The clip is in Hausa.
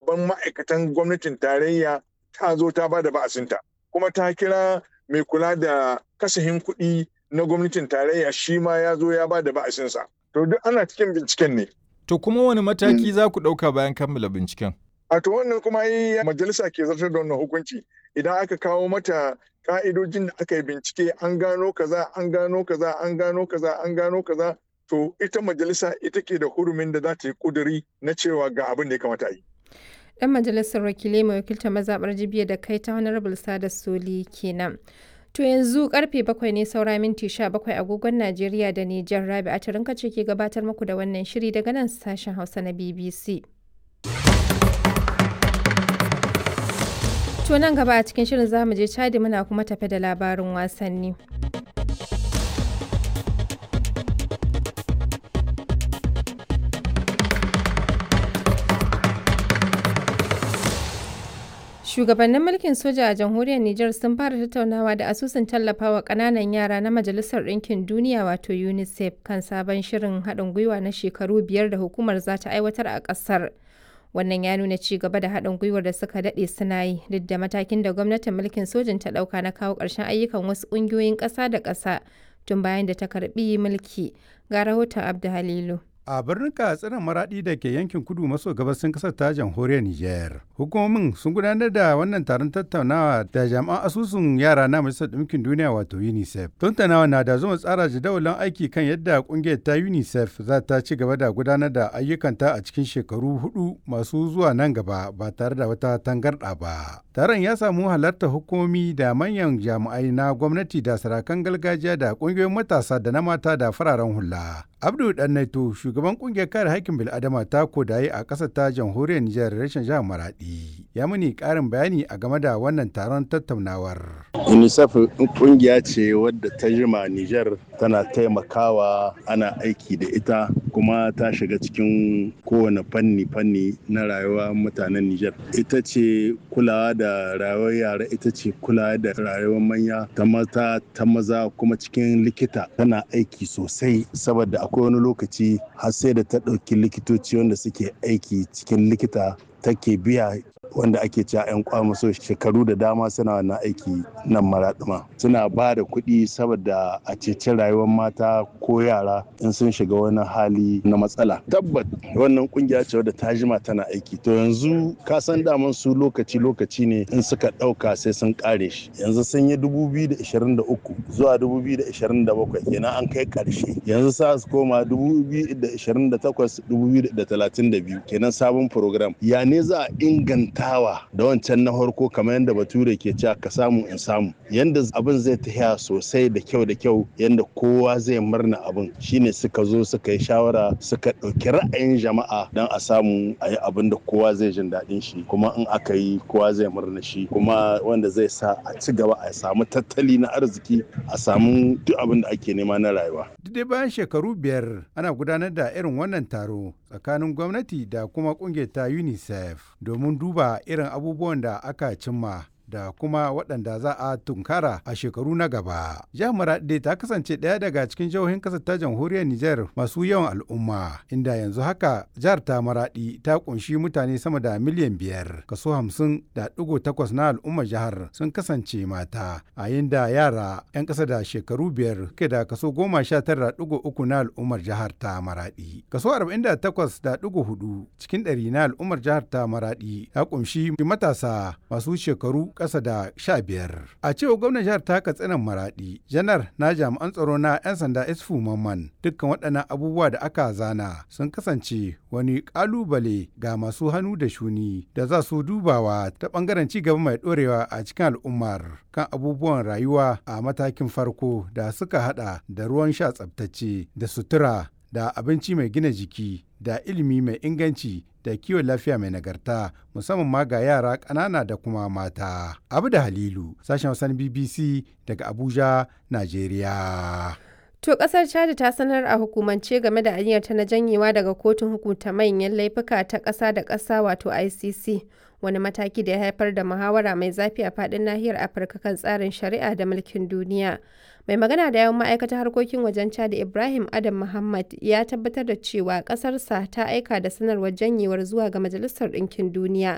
shugaban ma'aikatan gwamnatin tarayya ta zo ta ba da ba'asinta kuma ta kira mai kula da kasahin kuɗi na gwamnatin tarayya shi ma ya zo ya ba da ba'asinsa to duk ana cikin binciken ne To kuma wani mataki za ku ɗauka bayan kammala binciken? a to wannan kuma yi majalisa ke zartar da wannan hukunci idan aka kawo mata ka'idojin da aka yi bincike an gano kaza an gano kaza an gano kaza an gano kaza to ita majalisa ita ke da hurumin da za ta yi kuduri na cewa ga abin da ya kamata a yi Dan majalisar wakilai mai wakiltar mazaɓar jibiya da kai ta Honorable Sada Soli kenan. To yanzu karfe bakwai ne saura minti sha bakwai agogon Najeriya da Nijar Rabi a tarinka ce ke gabatar muku da wannan shiri daga nan sashen Hausa na BBC. To nan gaba a cikin shirin zamu je Chadi muna kuma tafe da labarin wasanni. Shugabannin mulkin soja a jamhuriyar Nijar sun fara tattaunawa da asusun tallafawa ƙananan yara na Majalisar Ɗinkin Duniya wato UNICEF kan sabon shirin haɗin gwiwa na shekaru biyar da hukumar za ta aiwatar a ƙasar. Wannan ya nuna ci gaba da haɗin gwiwar da suka daɗe suna yi duk da matakin da gwamnatin mulkin sojin ta ɗauka na kawo ƙarshen ayyukan wasu ƙungiyoyin ƙasa da ƙasa tun bayan da ta karɓi mulki. Ga rahoton Abdu Halilu. a birnin katsinan maradi da ke yankin kudu maso gabasin kasar ta jamhuriyar niger hukumomin sun gudanar da wannan taron tattaunawa da jami'an asusun yara na majalisar ɗinkin duniya wato unicef tattaunawa na da zuma tsara jadawalin aiki kan yadda kungiyar ta unicef za ta ci gaba da gudanar da ayyukanta a cikin shekaru hudu masu zuwa nan gaba ba tare da wata tangarɗa ba taron ya samu halartar hukumomi da manyan jami'ai na gwamnati da sarakan gargajiya da kungiyoyin matasa da na mata da fararen hula abdu dannaito shugaban kungiyar kare haƙƙin bil'adama ta kodaye a ƙasar ta jamhuriyar nijar rashin jihar maradi ya muni ƙarin bayani a game da wannan taron tattaunawar unicef kungiya ce wadda ta jima nijar tana taimakawa ana aiki da ita kuma ta shiga cikin kowane fanni fanni na rayuwa mutanen nijar ita ce kulawa da rayuwar yara ita ce kulawa da rayuwar manya ta mata ta maza kuma cikin likita tana aiki sosai saboda akwai wani lokaci har sai da ta ɗauki likitoci wanda suke aiki cikin likita take biya wanda ake cewa 'yan kwamaso shekaru da dama suna wannan aiki nan maraɗuma suna ba da kuɗi saboda a ceci rayuwar mata ko yara in sun shiga wani hali na matsala tabbat wannan kungiya ce wadda ta jima tana aiki to yanzu ka san daman su lokaci lokaci ne in suka ɗauka sai sun ƙare shi yanzu sun yi 2023 zuwa 2027 kenan an kai ƙarshe yanzu sa su koma 2028 2032 kenan sabon program ya ne za a inganta tawa da wancan na farko kamar yadda bature ke cewa ka samu in samu yadda abin zai tafiya sosai da kyau da kyau yadda kowa zai murna abin shine suka zo suka yi shawara suka ɗauki ra'ayin jama'a don a samu a yi abin da kowa zai jin daɗin shi kuma in aka yi kowa zai murna shi kuma wanda zai sa a ci gaba a samu tattali na arziki a samu duk abin da ake nema na rayuwa. duk bayan shekaru biyar ana gudanar da irin wannan taro tsakanin gwamnati da kuma kungiyar ta unicef domin duba irin abubuwan da aka cimma da kuma waɗanda za a tunkara a shekaru na gaba. Jihar Maraɗi ta kasance ɗaya daga cikin jihohin ƙasar ta jamhuriyar Nijar masu yawan al'umma, inda yanzu haka jihar ta Maraɗi ta ƙunshi mutane sama da miliyan biyar, kaso hamsin da ɗigo takwas na al'ummar jihar sun kasance mata, a da yara 'yan ƙasa da shekaru biyar ke da kaso goma sha tara ɗigo uku na al'ummar jihar ta Maraɗi. Kaso arba'in da takwas da ɗigo hudu cikin ɗari na al'ummar jihar ta Maraɗi ta ƙunshi matasa masu shekaru ƙasa da sha biyar. A cewa gwamnan jihar ta katsinan maraɗi, janar na jami'an tsaro na 'yan sanda isfu mamman dukkan waɗannan abubuwa da aka zana sun kasance wani ƙalubale ga masu hannu da shuni da za su dubawa ta ɓangaren ci gaba mai ɗorewa a cikin al'ummar kan abubuwan rayuwa a matakin farko da suka haɗa da ruwan sha tsabtacce da sutura da abinci mai gina jiki da ilimi mai inganci da kiwon lafiya mai nagarta musamman ma ga yara ƙanana da kuma mata. Abu da Halilu, sashen wasan BBC daga Abuja, Najeriya. To kasar Chad ta sanar a hukumance game da aniyarta na janyewa daga kotun hukunta manyan laifuka ta ƙasa da ƙasa wato ICC. Wani mataki da ya haifar da muhawara mai zafi a faɗin nahiyar Afirka kan tsarin shari'a da mulkin duniya. Mai magana da yawan ma'aikatar harkokin wajen Chad Ibrahim Adam Muhammad ya tabbatar da cewa ƙasarsa ta aika da sanarwar janyewar zuwa ga Majalisar Ɗinkin Duniya